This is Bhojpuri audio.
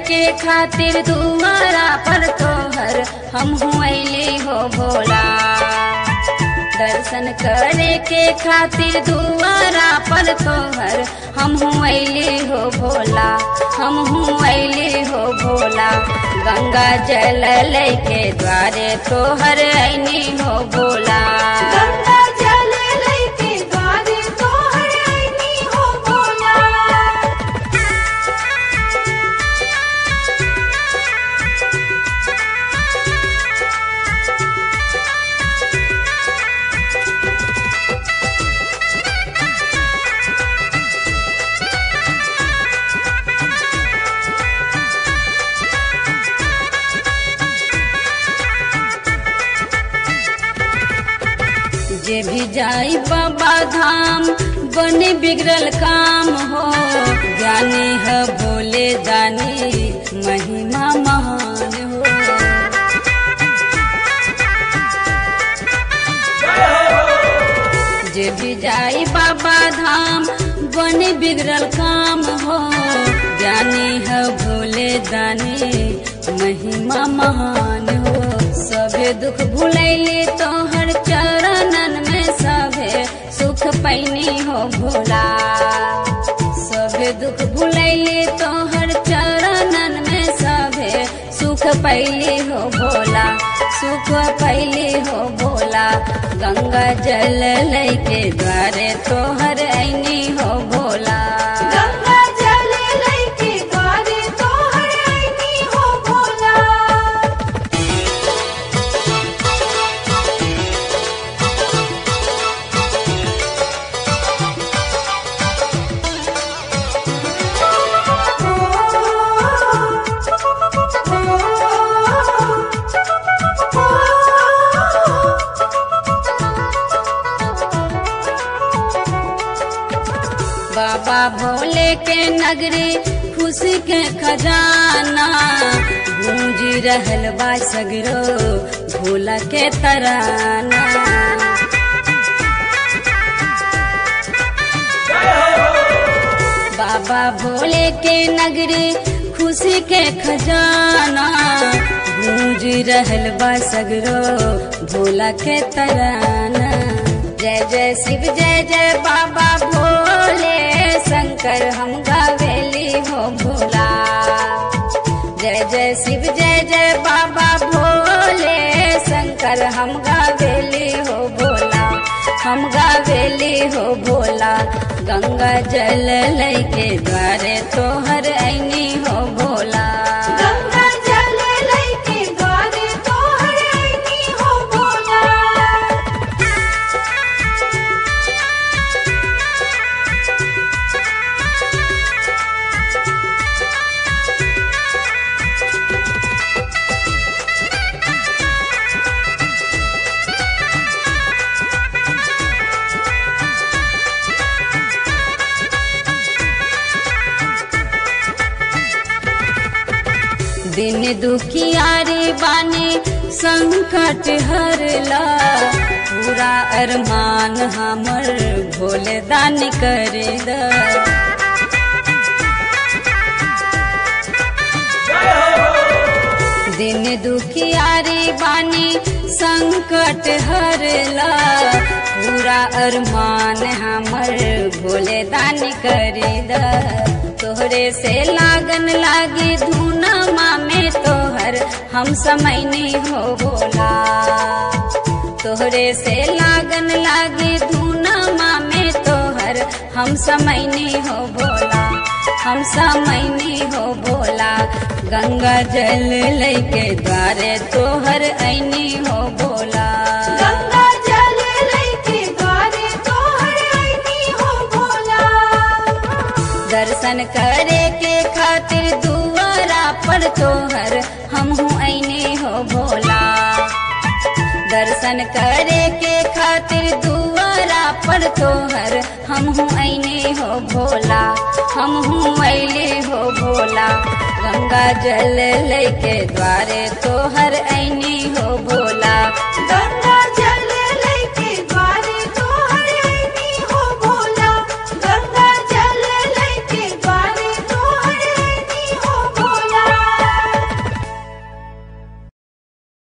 के खातिर दुआरा पर तोहर हम अली हो भोला दर्शन करे के खातिर दुआरा पर तोहर हम अली हो भोला हम अली हो भोला गंगा जल लेके द्वारे तोहर ऐनी हो भोला गंगा जल लैके द्वारे तोहर आईनी हो भोला जे भी जाई बाबा धाम बने बिगड़ल काम हो ज्ञानी है भोले दानी महिमा महान हो जे भी जाई बाबा धाम बने बिगड़ल काम हो ज्ञानी है भोले दानी महिमा महान हो सभे दुख भुलैली तोहर चरणन में सभे सुख पैनी हो भोला सभे दुख भुलैली तोहर चरणन में सभे सुख पैली हो भोला सुख पैली हो भोला गंगा जल लैके द्वारे तोहर ऐनी हो भोला गंगा जल लैके द्वारे तोहर आईनी हो भोला बाबा भोले के नगरी खुशी के खजाना गूंजी रहल बा सगरो भोला के तराना बाबा भोले के नगरी खुशी के खजाना गूंज रहल बा सगरो भोला के तराना जय जय शिव जय जय बाबा भोले शंकर हम गावेली हो भोला जय जय शिव जय जय बाबा भोले शंकर हम गावेली हो भोला हम गावेली हो भोला गंगा जल लैके द्वारे तोहर ऐनी हो भोला गंगा जल लैके द्वारे तोहर आईनी हो भोला दिन दुखियारी बानी संकट हरला पूरा अरमान हमर भोले दान कर द दिन दुखियारी बानी संकट हरला पूरा अरमान हमर भोले दान कर द तोहरे से लागन लागी धुनमा में तोहर हम समैनी हो भोला तोहरे से लागन लागी धुनमा में तोहर हम समैनी हो भोला हम समैनी हो भोला गंगा जल लैके द्वारे तोहर ऐनी हो भोला गंगा जल लैके द्वारे तोहर आईनी हो भोला दर्शन करे के खातिर दुआरा पर तोहर हम ऐनी हो भोला दर्शन करे के खातिर दुआरा पर तोहर हम ऐनी हो भोला हम ऐले हो भोला गंगा जल लेके द्वारे तोहर ऐनी हो भोला